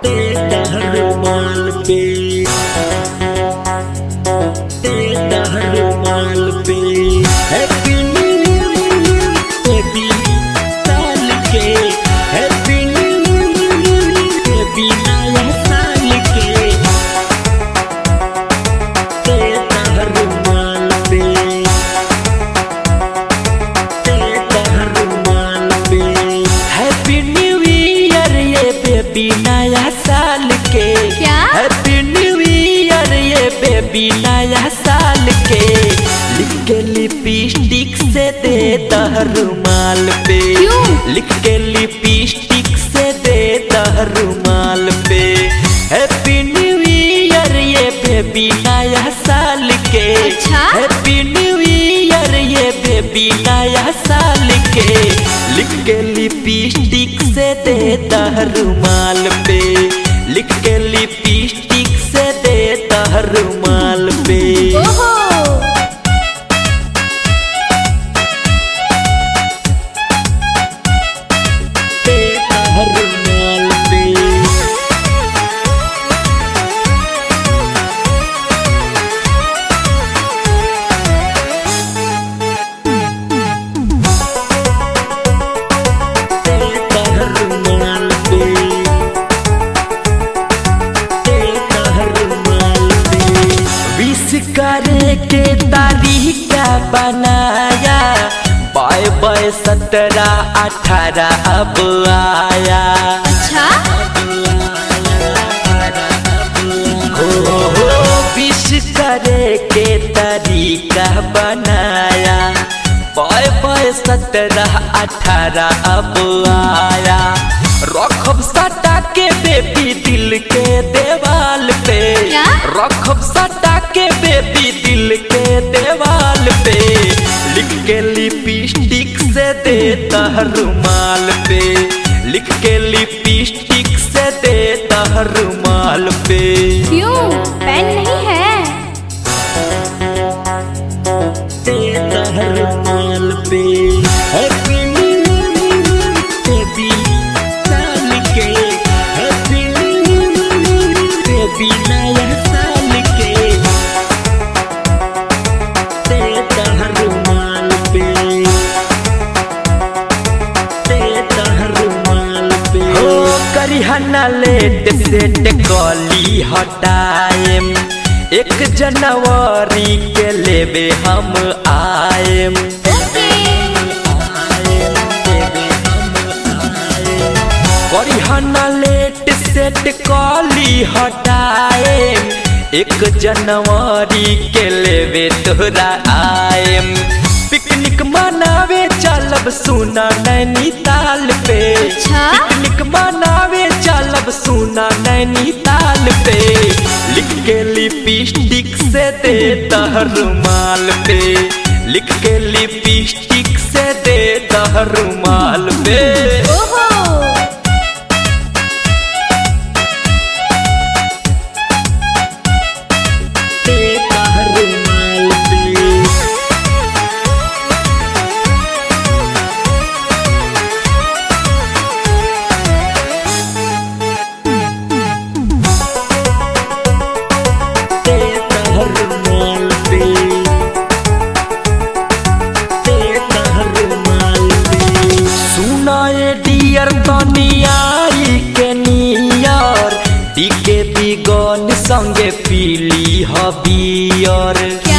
तेरा रुमाल पे तेरा रुमाल पे हैप्पी न्यू ईयर बेबी साल के हैप्पी न्यू ईयर बेबी नया साल के तेरा रुमाल पे तेरा रुमाल पे हैप्पी न्यू ईयर ये बेबी नया साल के क्या? हैप्पी न्यू ईयर ये बेबी नया साल के लिख के लिपस्टिक से दे रुमाल पे क्यों? लिख के लिपस्टिक से दे रुमाल पे हैप्पी न्यू ईयर ये बेबी नया साल के अच्छा? हैप्पी न्यू ईयर ये बेबी नया साल के लिख के लिपस्टिक से दे रुमाल पे लिख के लिपस्टिक से दे रुमाल पे ओहो दे रुमाल पे तेरा रुमाल पे तेरा रुमाल पे विश करे के तारीख बनाया बाय बाय सत्रह अठारह अब आया अच्छा हो हो विश करे के तरीका बनाया बाय बाय सत्रह अठारह अब आया रखब सटा के बेबी दिल के देवाल पे क्या? रखब सटा के बेबी दिल के देवाल पे लिख के लिपस्टिक से दे रुमाल पे लिख के लिपस्टिक से दे रुमाल पे क्यों पेन नहीं है तेरा रुमाल पे हैप्पी न्यू ईयर बेबी साल के हैप्पी न्यू ईयर बेबी नया साल के तेरा रुमाल पे तेरा रुमाल पे हो करिहना लेट सेट कली हटाएम एक जनवरी के लेबे हम आएम करिहना लेट सेट कली हटाएम एक जनवरी के लेबे तोरा आएम पिकनिक मनावे चलब सुना नैनीताल पे अच्छा? पिकनिक मनावे चलब सुना नैनीताल पे लिख के लिपस्टिक से दे रुमाल पे लिख के लिपस्टिक से दे रुमाल पे ओहो तेरा रुमाल पे तेरा रुमाल पे तेरा रुमाल पे सुनाए डियर तनियाई के नियर टीके बिगन संगे पीली हबियर क्या?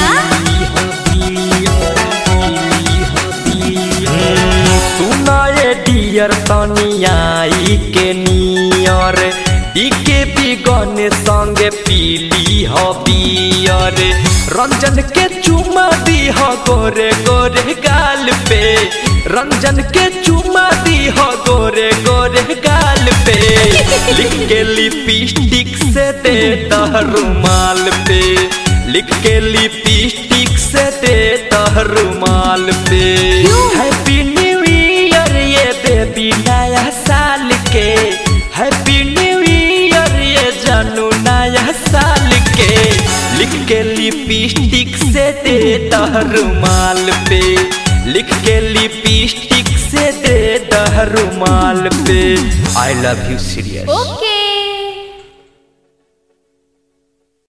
सुनाए डियर तनियाई के नियर टीके बिगन संगे पीली हबियर रंजन के चुमा दी हो गोरे गोरे गाल पे रंजन के चुमा दी हो गोरे गोरे गाल पे लिख के लिपस्टिक से दे रुमाल पे लिख के लिपस्टिक से दे रुमाल पे क्यों? हैप्पी न्यू ईयर ये बेबी नया साल के हैप्पी न्यू ईयर ये जानू नया साल के लिख के लिपस्टिक से दे रुमाल पे लिख के लिपस्टिक से दे रुमाल पे I love you serious okay